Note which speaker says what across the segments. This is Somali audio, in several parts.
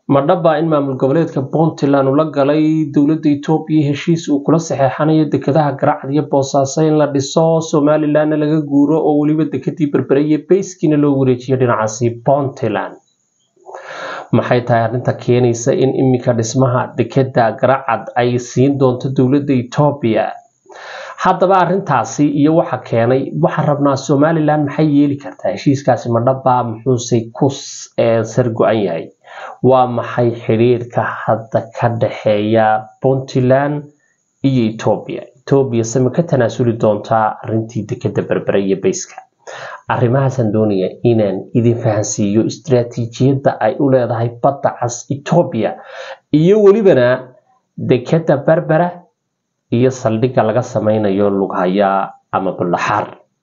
Speaker 1: ma dhaba in maamul goboleedka puntland ula galay dowladda etoobiya heshiis uu kula saxeexanayo dekedaha garacad iyo boosaaso in la dhiso somalilanna laga guuro oo weliba dekedii berbere iyo bayskiina loo wareejiyo dhinacaasi puntland maxay tahay arrinta keenaysa in iminka dhismaha dekeda garacad ay siin doonto dowladda etoobiya haddaba arrintaasi iyo waxa keenay waxaa rabnaa somalilan maxay yeeli kartaa heshiiskaasi ma dhaba muxuuse ku sar go-an yahay waa maxay xidhiirka hadda ka dhexeeya puntland iyo etoobiya etoobiya sema ka tanaasuli doontaa arrintii dekeda berbere iyo bayska arrimahaasaan doonaya inaan idin fahansiiyo istaraatiijiyadda ay u leedahay badda cas etoobiya iyo welibana dekeda berbera iyo saldhigga laga sameynayo lughayaa ama bullaxaar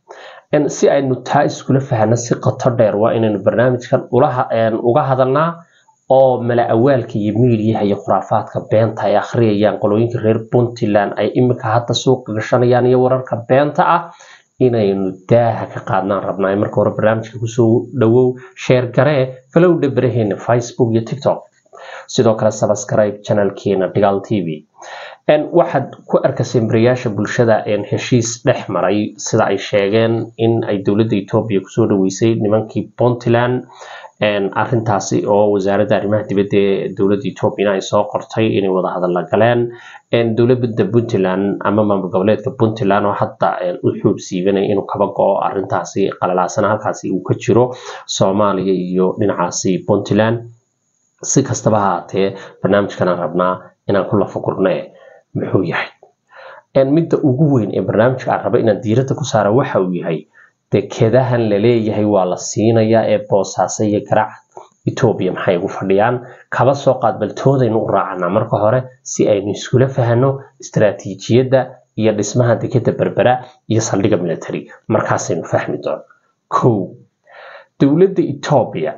Speaker 1: si aynu taa iskula fahno si qoto dheer waa inaynu barnaamijkan uga hadalnaa oo mala awaalka iyo miidiyaha iyo khuraafaadka beenta ay akhriyayaan qolooyinka reer puntland ay iminka hadda suuqa gashanayaan iyo wararka beenta ah inaynu daaha ka qaadnaan rabnaa marka hore barnaamijka kusoo dhawow sheer garee falowdha baraheena facebook iyo tiktok sidoo kale subscribe channelkeena dhigaal t v waxaad ku arkaseen barayaasha bulshada heshiis dhex maray sida ay sheegeen in ay dowladda etoobiya kusoo dhaweysay nimankii puntland arintaasi oo wasaaradda arrimaha dibadda ee dowladda etoobiyana ay soo qortay inay wada hadalla galeen dowladda puntland ama maamul goboleedka puntland oo hadda u xuub siibanaya inuu kaba go-o arintaasi qalalaasana halkaasi uu ka jiro soomaaliya iyo dhinacaasi puntland si kastaba haatee barnaamijkanaan rabnaa inaan ku lafagurne muxuu yahay midda ugu weyn ee barnaamijka aan raba inaan diiradda ku saara waxa uu yahay dekedahan laleeyahay waa la siinayaa ee boosaaso iyo garacad etoobiya maxay ugu fadhiyaan kaba soo qaad baltoodaynu u raacanaa marka hore si aynu iskula fahno istaraatiijiyadda iyo dhismaha dekeda berbera iyo saldhigga military markaasaynu fahmi doono kow dowladda etoobiya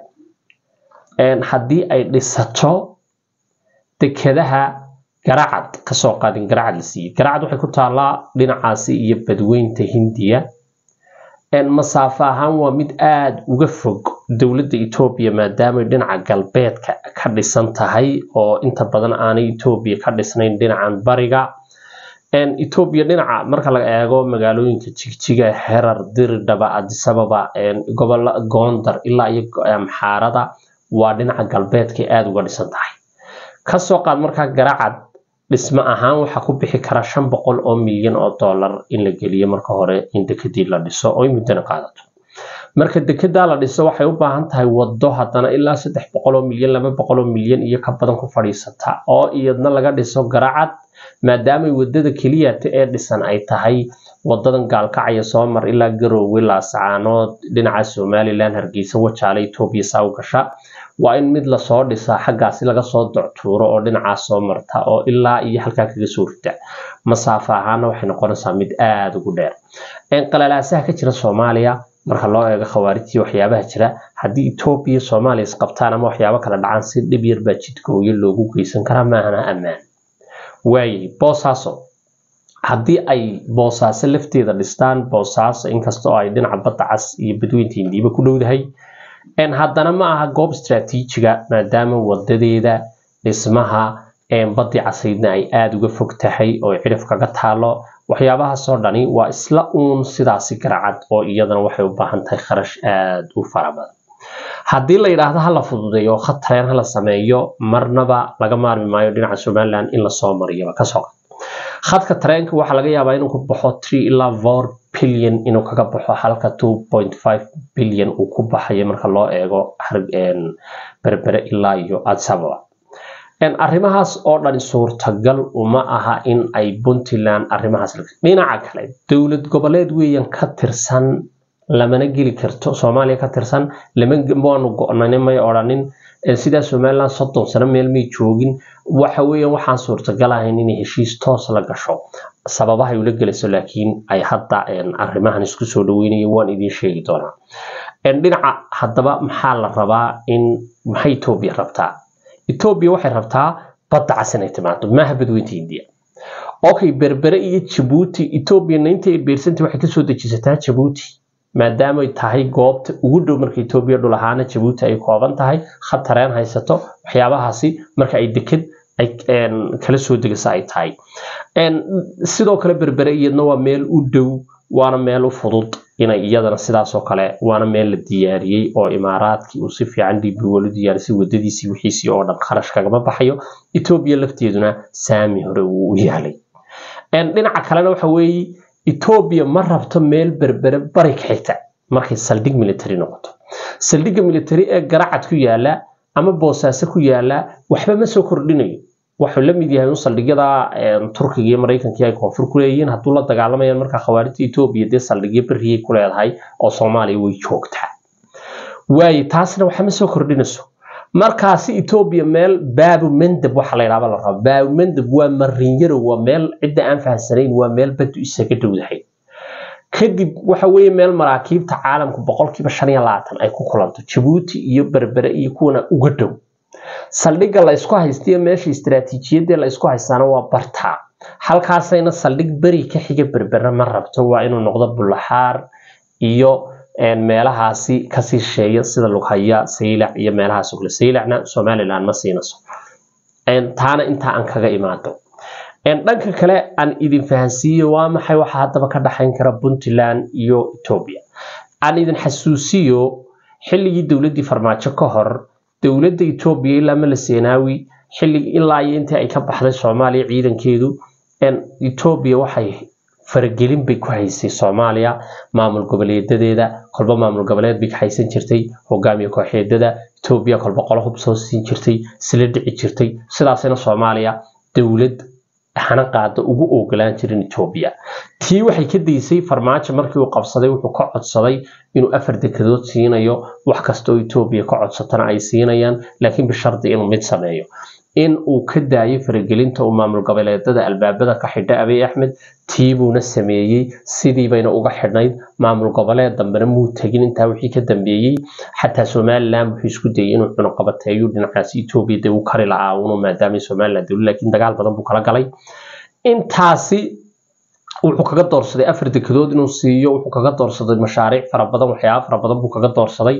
Speaker 1: haddii ay dhisato dekedaha garacad kasoo qaadin garacad la siiyey garacad waxay ku taallaa dhinacaasi iyo badweynta hindiya masaafo ahaan waa mid aada uga fog dowladda etoobiya maadaamay dhinaca galbeedka ka dhisan tahay oo inta badan aanay etoobiya ka dhisnayn dhinacan bariga etoobiya dhinaca marka laga eego magaalooyinka jigjiga herar diridhaba adisababa gobola goondar ilaa iyo amxaarada waa dhinaca galbeedka aada uga dhisan tahay kasoo qaad markaa garacad dhismo ahaan waxaa ku bixi kara shan boqol oo milyan oo dollar in la geliyo marka hore in dekedii la dhiso oo muddana qaadato marka dekedaa la dhiso waxay u baahan tahay wado haddana ilaa saddex boqol oo milyan laba boqol oo milyan iyo ka badan ku fadhiisata oo iyadna laga dhiso garacad maadaamay wadada keliyata ee dhisan ay tahay wadadan gaalkacaya soo mar ilaa garoowe laasacaanood dhinaca somalilan hargeysa wajaale etoobiya saa u gasha waa in mid lasoo dhisaa xaggaasi laga soo doctuuro oo dhinacaas soo marta oo ilaa iyo halkaa kaga soo rita masaafo ahaana waxay noqonaysaa mid aada ugu dheer qalalaasaha ka jira soomaaliya marka loo eego khawaarijtii waxyaabaha jira haddii etoobiya soomaaliya isqabtaan ama waxyaabo kala dhacaan si dhib yar baa jidgooyo loogu geysan karaa maahana ammaan waayay boosaaso haddii ay boosaaso lafteeda dhistaan boosaaso inkasta oo ay dhinaca badda cas iyo badweynta hindiiba ku dhowdahay haddana ma aha goob istraatiijiga maadaama wadadeeda dhismaha badii casaydna ay aada uga fog tahay oo cidhif kaga taalo waxyaabahaasoo dhani waa isla uun sidaasi garacad oo iyadana waxay u baahan tahay kharash aada u fara badan haddii la yidhaahdo hala fududeeyo khad tareen hala sameeyo marnaba laga maarmi maayo dhinaca somalilan in lasoo mariyaba kasoo qad khadka tareenka waxaa laga yaabaa inuu ku baxo three ilaa four billion inuu kaga baxo halka two point five billion uu ku baxayo marka loo eego berbere ilaa iyo adsababa arrimahaas oo dhan suurtagal uma aha in ay puntland arrimahaas dhinaca kale dowlad goboleed weeyaan ka tirsan lamana geli karto soomaaliya ka tirsan waanu go-nani may odhanin sidaa somaliland soddon sano meel may joogin waxa weeyaan waxaan suurtagal ahayn inay heshiis toos la gasho sababahay ula gelayso laakiin ay hadda arrimahan isku soo dhaweynayo waan idiin sheegi doonaa dhinaca haddaba maxaa la rabaa in maxay etoobiya rabtaa etoobiya waxay rabtaa badda cas inay timaado maaha badweynta hindiya okay berbere iyo jabuuti etoobiya ninety eight percent waxay kasoo dejisataa jabuuti maadaama ay tahay goobta ugu dhow marka etoobiya dhul ahaana jabuuti ay kooban tahay khatareen haysato waxyaabahaasi marka ay deked ay kala soo degasa ay tahay sidoo kale berbere iyadna waa meel u dhow waana meel u fudud inay iyadana sidaasoo kale waana meel la diyaariyey oo imaaraadkii uu si fiican dib u diyaarisay wadadiisii wixiisii oo dhan kharash kagama baxayo etoobiya lafteeduna saami hore uu u yaalay dhinaca kalena waxa weeye etoobiya ma rabto meel berbere bari ka xigta markay saldhig military noqoto saldhigga military ee garacad ku yaala ama boosaaso ku yaala waxba ma soo kordhinayo wuxuu la mid yahay un saldhigyada turkiga iyo maraykanka ay koonfur ku leeyihiin hadduu la dagaalamayaan markaa khawaarijta etoobiya dee saldhigyo berriyay ku leedahay oo soomaaliya way joogtaa waaye taasna waxa ma soo kordhinayso markaasi etoobiya meel baabu mandab waxa la yidhahda la rabo baabu mandab waa marinyaro waa meel cidda aan fahamsanayn waa meel badu isaga dhowdahay kadib waxa weeye meel maraakiibta caalamku boqolkiiba shan iyo labaatan ay ku kulanto jabuuti iyo berbere iyo kuwana uga dhow saldhigga la isku haystiyo meesha istaraatiijiyadee la isku haystaana waa barta halkaasayna saldhig beri ka xiga berbere ma rabto waa inuu noqdo bulaxaar iyo meelahaasi kasii sheeya sida lughaya saylac iyo meelahaas kale saylacna somaliland ma siinayso taana intaa aan kaga imaado dhanka kale aan idin fahansiiyo waa maxay waxa haddaba ka dhaxayn kara puntland iyo etoobiya aan idin xasuusiyo xilligii dowladdii farmaajo ka hor dowladda etoobiya ilaa mala seenaawi xilligii ilaa iyo intii ay ka baxday soomaaliya ciidankeedu etoobiya waxay faragelin bay ku haysay soomaaliya maamul goboleedadeeda kolba maamul goboleed bay ka haysan jirtay hogaamiye kooxeedada etoobiya kolba qolo hub soo siin jirtay isla dhici jirtay sidaasina soomaaliya dowlad hana qaada ugu ogolaan jirin etoobiya tii waxay ka daysay farmaajo markii uu qabsaday wuxuu ka codsaday inuu afar dekedood siinayo wax kasta oo etoobiya ka codsatana ay siinayaan laakiin bishardi inuu mid sameeyo in uu ka daayo faragelinta uu maamul goboleedada albaabada ka xidha abiy axmed tiibuuna sameeyey sidii bayna uga xidhnayd maamul goboleed dambena muu tegin intaa wixii ka dambeeyey xataa somaliland wuxuu isku dayay inuu cunuqabateeyo dhinacaas etoobiya dee uu kari la-aa unu maadaama somaliland dowla laakiin dagaal badan buu kala galay intaasi wuxuu kaga doorsaday afar dekedood inuu siiyo wuxuu kaga doorsaday mashaariic fara badan waxyaaba fara badan buu kaga doorsaday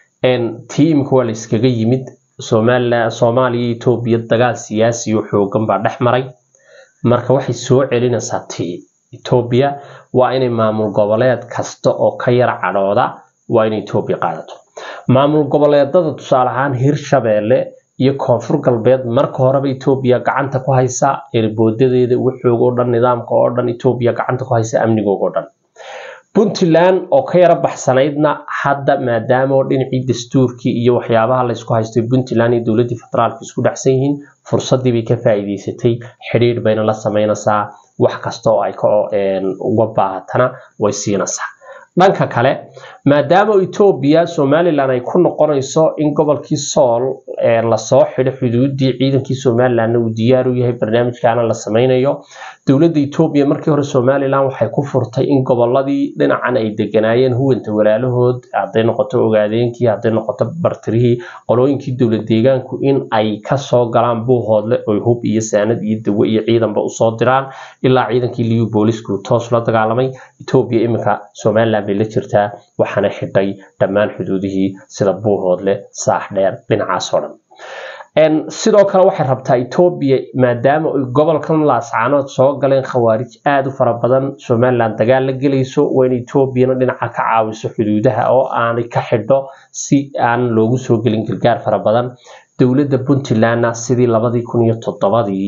Speaker 1: tii imika waa la iskaga yimid somaliland soomaaliya iyo etoobiya dagaal siyaasi oo xoogan baa dhex maray marka waxay soo celinaysaa tii etoobiya waa inay maamul goboleed kasta oo ka yar cadhooda waa inay etoobiya qaadato maamul goboleedada tusaale ahaan hirshabeelle iyo koonfur galbeed marka horeba etoobiya gacanta ku haysa erboodadeeda waxoog oo dhan nidaamka oo dhan etoobiya gacanta ku haysa amnigooga oo dhan puntland oo ka yara baxsanaydna hadda maadaama oo dhinacii dastuurkii iyo waxyaabaha laysku haystay puntland iyo dowladdii federaalka isku dhexsan yihiin fursaddii bay ka faa'iidaysatay xidhiidh bayna la samaynaysaa wax kasta oo ay ka uga baahatana way siinaysaa dhanka kale maadaama etoobiya somalilan ay ku noqonayso in gobolkii sool lasoo xidho xuduudii ciidankii somalilandna uu diyaar u yahay barnaamijkaana la sameynayo dowladda etoobiya markii hore somalilan waxay ku furtay in goboladii dhinacan ay deganaayeen huwanta walaalahood hadday noqoto ogaadeenkii hadday noqoto bartirihii qolooyinkii dowlad deegaanku in ay kasoo galaan buuhoodle oy hub iyo saanad iyo dawo iyo ciidanba usoo diraan ilaa ciidankii liyu boolisku toos la dagaalamay etoobiya iminka somalilan bay la jirtaa waxaana xidhay dhammaan xuduudihii sida buuhoodle saax dheer dhinacaas oo dhan sidoo kale waxay rabtaa etoobiya maadaama ay gobolkan laascaanood soo galeen khawaarij aada u fara badan somalilan dagaal la gelayso waa in etoobiyana dhinaca ka caawiso xuduudaha oo aanay ka xidho si aan loogu soo gelin gargaar fara badan dowladda puntlandna sidii labadii kun iyo toddobadii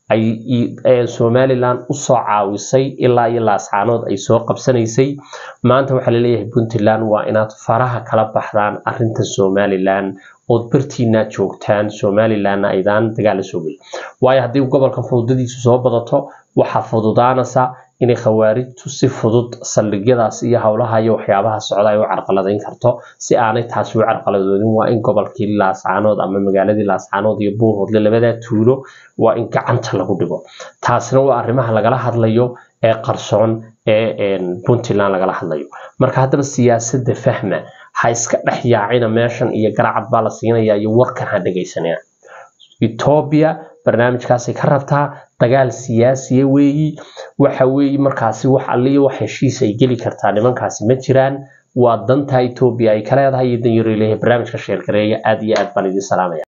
Speaker 1: ay somalilan usoo caawisay ilaa iyo laascaanood ay soo qabsanaysay maanta waxaa laleeyahay puntland waa inaad faraha kala baxdaan arinta somalilan ood bartiina joogtaan somalilanna aydaan dagaal la soo gelin waayo haddii gobolkan fududadiisu soo badato waxaa fududaanaysa inay khawaarijtu si fudud saldhigyadaas iyo howlaha iyo waxyaabaha socda ay u carqaladayn karto si aanay taasi u carqaladoodin waa in gobolkii laascaanood ama magaaladii laascaanood iyo buuhoodle labadaa tuulo waa in gacanta lagu dhigo taasina waa arrimaha lagala hadlayo ee qarsoon ee puntland lagala hadlayo marka haddaba siyaasadda fahma ha iska dhex yaacina meeshan iyo garacad baa la siinaya iyo warkan ha dhegaysanina etoobiya barnaamijkaasay ka rabtaa dagaal siyaasiya weeyi waxa weeyi markaasi wax alliyo wax heshiis ay geli kartaa nimankaasi ma jiraan waa danta etoobiya ay ka leedahay iyo danyaro leeyahay barnaamijka sheergareeya aad iyo aad baan idin salaamaya